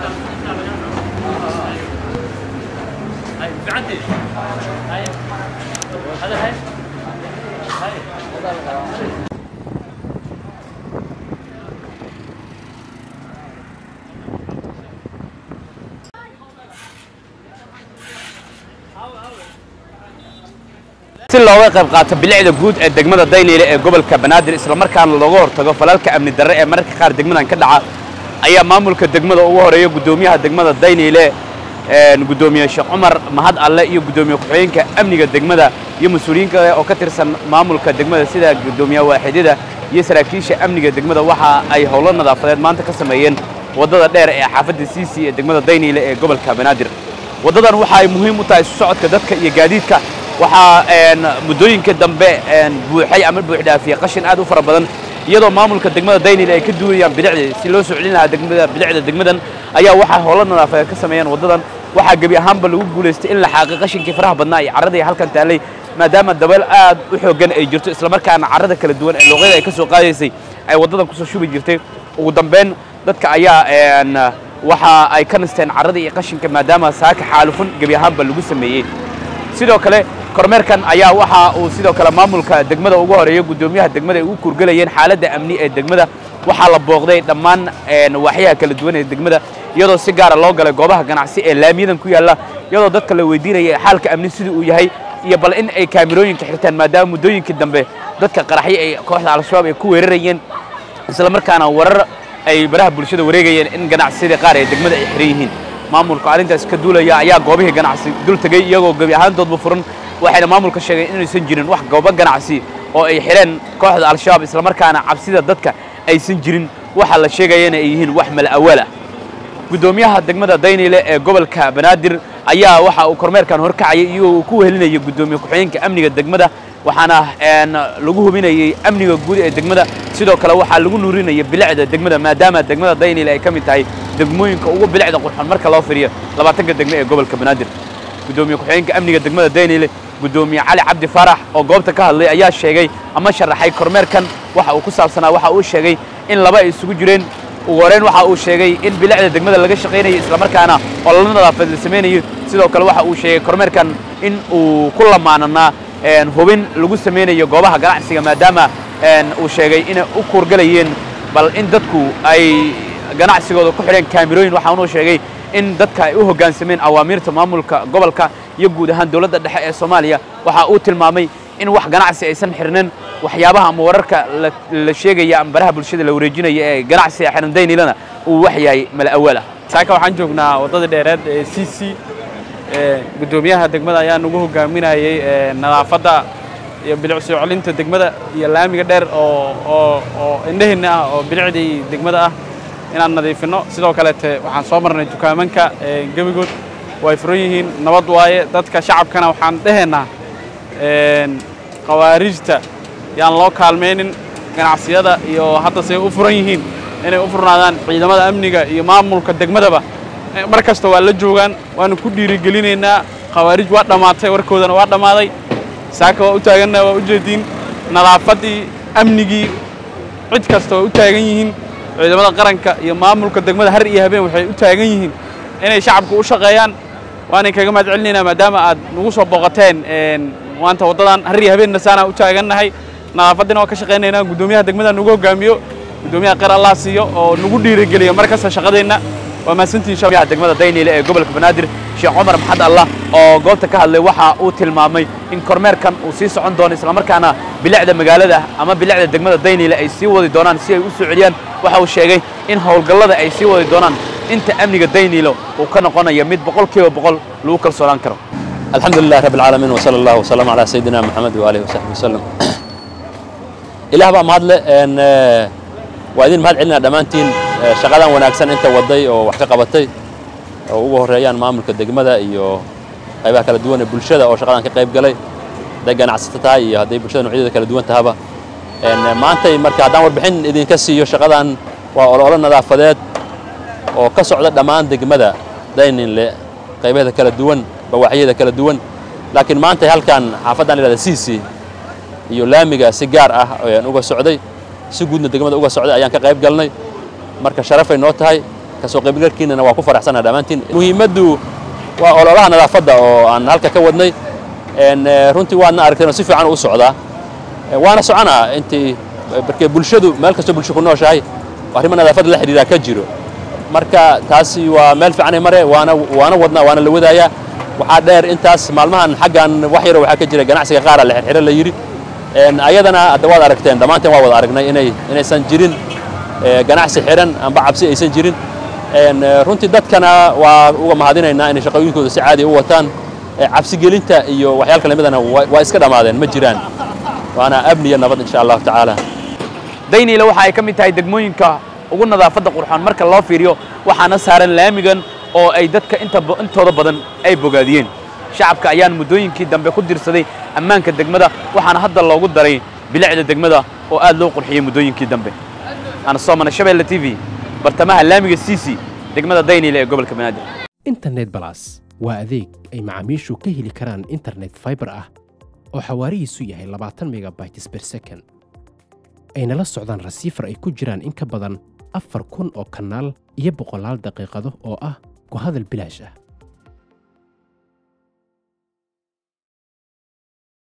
si looga qayb qaato bilicda guud ee degmada dayniile ee gobolka banaadir islamarkaana looga hortago falalka amni darre ee mararka qaar degmadan ka dhaca ayaa maamulka degmada ugu horeeya guddoomiyaha degmada dayniile guddoomiye sheekh cumar mahad alle iyo guddoomiye ku-xigeenka amniga degmada iyo mas-uuliyiin kale oo ka tirsan maamulka degmada sida guddoomiyaha waaxidyada iyo saraakiisha amniga degmada waxa ay howlo nadaafadeed maanta ka sameeyeen waddada dheer ee xaafadda siisi ee degmada dayniile ee gobolka banaadir waddadan waxa ay muhiim u tahay isu socodka dadka iyo gaadiidka waxaa muddooyinka dambe buuxay ama buuxdhaafiyey qashin aad u fara badan iyadoo maamulka degmada daynil ay ka duulayaan bilicdii si loo soo celin lahaa degmada bilicda degmadan ayaa waxaa howlo nadaafadeed ka sameeyeen waddadan waxaa gebi ahaanba lagu guulaystay in la xaaqi qashinkii faraha badnaa iyo carradii halkan taallay maadaama dabeel aad u xooggan ay jirto islamarkaana carrada kala duwan ee luuqyada ay ka soo qaadaysay ay waddadan kusoo shubi jirtay ugu dambeyn dadka ayaa waxa ay ka nasteen carradii iyo qashinka maadaama saaka xaalufun gebi ahaanba lagu sameeyey sidoo kale kormeerkan ayaa waxa uu sidoo kale maamulka degmada ugu horeeya guddoomiyaha degmada ay ugu kurgelayeen xaaladda amni ee degmada waxaa la booqday dhammaan waaxyaha kala duwan ee degmada iyadoo si gaara loo galay goobaha ganacsi ee laamiyadan ku yaalla iyadoo dadka la weydiinaya xaalka amni sidii uu yahay iyo bal in ay kaamirooyinka xirtaan maadaama muddooyinkii dambe dadka qaraxyo ay kooxda al-shabaab ay ku weerarayeen islamarkaana warar ay baraha bulshada wareegayeen in ganacsiyada qaar ee degmada ay xiran yihiin maamulka arrintaas ka duulaya ayaa goobihii ganacsi dul tegey iyagoo gebi ahaantoodba furan waxayna maamulka sheegeen inaysan jirin wax goobo ganacsi oo ay xidheen kooxda al-shabaab islamarkaana cabsida dadka aysan jirin waxa la sheegayana ay yihiin wax mala'awaal ah guddoomiyaha degmada dayniile ee gobolka banaadir ayaa waxa uu kormeerkan horkacayay iyagoo uu ku wehelinayay guddoomiye ku-xigeenka amniga degmada waxaana lagu hubinayey amniga guud ee degmada sidoo kale waxaa lagu nuurinayay bilicda degmada maadaama degmada dayniile ay ka mid tahay degmooyinka ugu bilicda qurxoon marka loo firiyo labaatanka degme ee gobolka banaadir guddoomiye ku-xigeenka amniga degmada dayniile guddoomiye cali cabdi faarax oo goobta ka hadlay ayaa sheegay ama sharaxay kormeerkan waxa uu ku saabsanaa waxa uu sheegay in laba ay isugu jireen ugu horeyn waxa uu sheegay in bilicda degmada laga shaqaynayo islamarkaana ololo nadaafaed la samaynayo sidoo kale waxa uu sheegay kormeerkan in uu ku lamaananaa hubin lagu samaynayo goobaha ganacsiga maadaama uu sheegay inay u kuurgalayeen bal in dadku ay ganacsigooda ku xidheen kaamirooyin waxaanuu sheegay in dadka ay u hoggaansameen awaamiirta maamulka gobolka iyo guud ahaan dowladda dhexe ee soomaaliya waxa uu tilmaamay in wax ganacsi aysan xirnin waxyaabaha ama wararka la sheegaya ama baraha bulshada la wareejinaya ee ganacsiga xiran daynilana uu wax yahay mala awaal ah saaka waxaan joognaa waddada dheereed ee c c guddoomiyaha degmada ayaa nagu hogaaminayay nadaafadda iyo bilic soo celinta degmada iyo laamiga dheer oo oo oo indhaheenna ah oo bilicdii degmada ah inaan nadiifinno sidoo kaleete waxaan soo marnay dukaamanka gebigood way furan yihiin nabad waaye dadka shacabkana waxaan dhehaynaa khawaarijta yaan loo kaalmaynin ganacsiyada iyo hadda say u furan yihiin inay u furnaadaan ciidamada amniga iyo maamulka degmadaba mar kasta waa la joogaan waanu ku dhiirigelinaynaa khawaarij waa dhammaatay warkoodana waa dhammaaday saaka waa u taaganna waa u jeediin nadaafaddii amnigii cid kasta waa u taagan yihiin ciidamada qaranka iyo maamulka degmada har iyo habeen waxay u taagan yihiin inay shacabka u shaqeeyaan waanay kaga mahad celinaynaa maadaama aad nagu soo booqateen maanta waddadan har iyo habeenna saanaa u taagannahay nadaafaddina waa ka shaqaynaynaa guddoomiyaha degmada nagu hoggaamiyo guddoomiyaha qeyr allah siiyo oo nagu dhiirigeliyo mar kasta shaqadeenna waa mahadsantihin guddoomiyaha degmada dayniile ee gobolka banaadir sheekh cumar maxad allah oo goobta ka hadlay waxa uu tilmaamay in kormeerkan uu sii socon doono islamarkaana bilicda magaalada ama bilicda degmada dayniile ay sii wadi doonaan si ay u soo celiyaan waxa uu sheegay in howlgallada ay sii wadi doonaan inta amniga dayniilo uu ka noqonayo mid boqolkiiba boqol lagu kalsoonaan karo الحمد لله رب العالمين وصلى الله وسلم على سيدنا محمد وآله وصحبه وسلم إله بقى مهد إن وأدين مهد علنا دمانتين شغالا وناكسن أنت ودي أو وحكا قبطي أو هو ريان مامل كدقمدا إيو قيبها كلا دوان بلشدة أو شغالا كقيب قلي دقان عسطتها إيو هدي بلشدة نوعيدة كلا دوان تهابا إن ما أنت مركا دان وربحين إذن كسي يو شغالا وأولا نظافدات oo ka socda dhammaan degmada dayninle qaybaheeda kala duwan bawaaxyada kala duwan laakiin maanta halkan xaafaddan la yidhahda siisi iyo laamiga si gaar ah ayaan uga socday si guudna degmada uga socday ayaan ka qayb galnay marka sharafay noo tahay kasoo qaybgalkiinana waa ku faraxsanaa dhammaantiin muhiimaddu waa ololaha nadaafadda oo aan halka ka wadnay runtii waadna aragteen oo si fiican u socdaa waana soconaa intii markee bulshadu meel kastoo bulsho ku nooshahay arrimo nadaafadda la xidhiidhaa ka jiro marka taasi waa meel fiicanay mare waana waana wadnaa waana la wadaayaa waxaa dheer intaas maalmahan xaggan wax yaro waxaa ka jira ganacsiga qaara la xirxiro la yidhi ayadana hadda waad aragteen dhammaanteen waa wada aragnay inay inaysan jirin ganacsi xiran amba cabsi aysan jirin runtii dadkana waa uga mahadinaynaa inay shaqooyinkooda si caadi u wataan cabsigelinta iyo waxyaal kale midana waa iska dhammaadeen ma jiraan waana amni iyo nabad insha allahu tacaala dayniile waxa ay ka mid tahay degmooyinka ugu nadaafadda qurxoon marka loo fiiriyo waxaana saaran laamigan oo ay dadka intooda badan ay bogaadiyeen shacabka ayaan muddooyinkii dambe ku dirsaday ammaanka degmada waxaana hadda loogu daray bilicda degmada oo aad loo qurxiyey muddooyinkii dambe ana soomana shabeelle t v bartamaha laamiga ciisi degmada dayniile ee gobolka banaadir internet balas waa adeeg ay macaamiishu ka heli karaan internet fiber ah oo xawaarihiisu yahay labaatan megabytes per second ayna la socdaan rasiifar ay ku jiraan in ka badan afar kun oo kanaal iyo boqolaal daqiiqado oo ah ku hadal bilaash ah